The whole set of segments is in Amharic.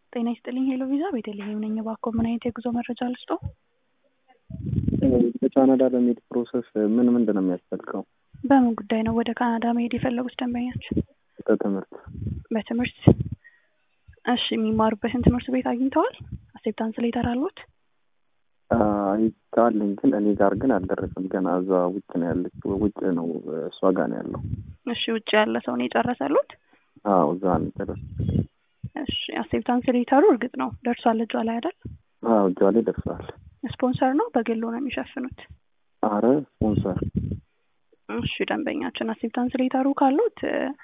ጤና ይስጥልኝ ሄሎ ቪዛ ቤተልሔም ነኝ። እባክዎ ምን አይነት የጉዞ መረጃ ልስጦ? በካናዳ ለመሄድ ፕሮሰስ ምን ምንድን ነው የሚያስፈልገው? በምን ጉዳይ ነው ወደ ካናዳ መሄድ የፈለጉት ደንበኛች? በትምህርት በትምህርት እሺ፣ የሚማሩበትን ትምህርት ቤት አግኝተዋል? አክሴፕታንስ ሌተር አሉት? አይታለኝ ግን እኔ ጋር ግን አልደረሰም። ገና እዛ ውጭ ነው ያለችው፣ ውጭ ነው እሷ ጋር ነው ያለው። እሺ፣ ውጭ ያለ ሰው ነው የጨረሰሉት? አዎ እዛ ነው የጨረሰው። እሺ፣ አክሴፕታንስ ሌተሩ እርግጥ ነው ደርሷል እጇ ላይ አይደል? አዎ እጇ ላይ ደርሷል። ስፖንሰር ነው በግሎ ነው የሚሸፍኑት? አረ ስፖንሰር። እሺ ደንበኛችን አክሴፕታንስ ሌተሩ ካሉት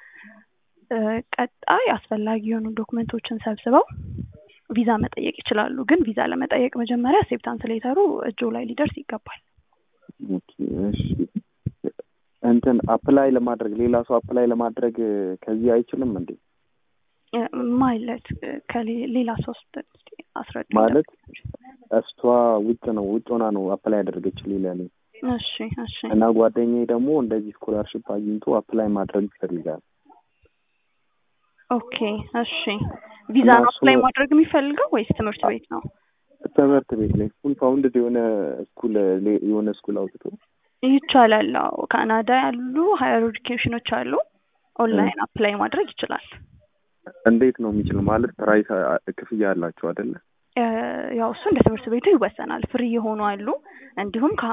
ቀጣይ አስፈላጊ የሆኑ ዶክመንቶችን ሰብስበው ቪዛ መጠየቅ ይችላሉ። ግን ቪዛ ለመጠየቅ መጀመሪያ አክሴፕታንስ ሌተሩ እጆ ላይ ሊደርስ ይገባል። ኦኬ እሺ። እንትን አፕላይ ለማድረግ ሌላ ሰው አፕላይ ለማድረግ ከዚህ አይችልም እንዴ? ማለት ከሌላ ሶስት አስረድ ማለት እሷ ውጭ ነው ውጭ ሆና ነው አፕላይ ያደረገችልኝ ለእኔ እሺ እሺ እና ጓደኛዬ ደግሞ እንደዚህ ስኮላርሽፕ አግኝቶ አፕላይ ማድረግ ይፈልጋል። ኦኬ እሺ ቪዛ ነው አፕላይ ማድረግ የሚፈልገው ወይስ ትምህርት ቤት ነው? ትምህርት ቤት ላይ ፉል ፋውንድድ የሆነ ስኩል የሆነ ስኩል አውጥቶ ይቻላል። አዎ ካናዳ ያሉ ሀየር ኤዱኬሽኖች አሉ። ኦንላይን አፕላይ ማድረግ ይችላል። እንዴት ነው የሚችለው? ማለት ፕራይስ ክፍያ አላቸው አይደለ? ያው እሱ እንደ ትምህርት ቤቱ ይወሰናል። ፍሪ የሆኑ አሉ እንዲሁም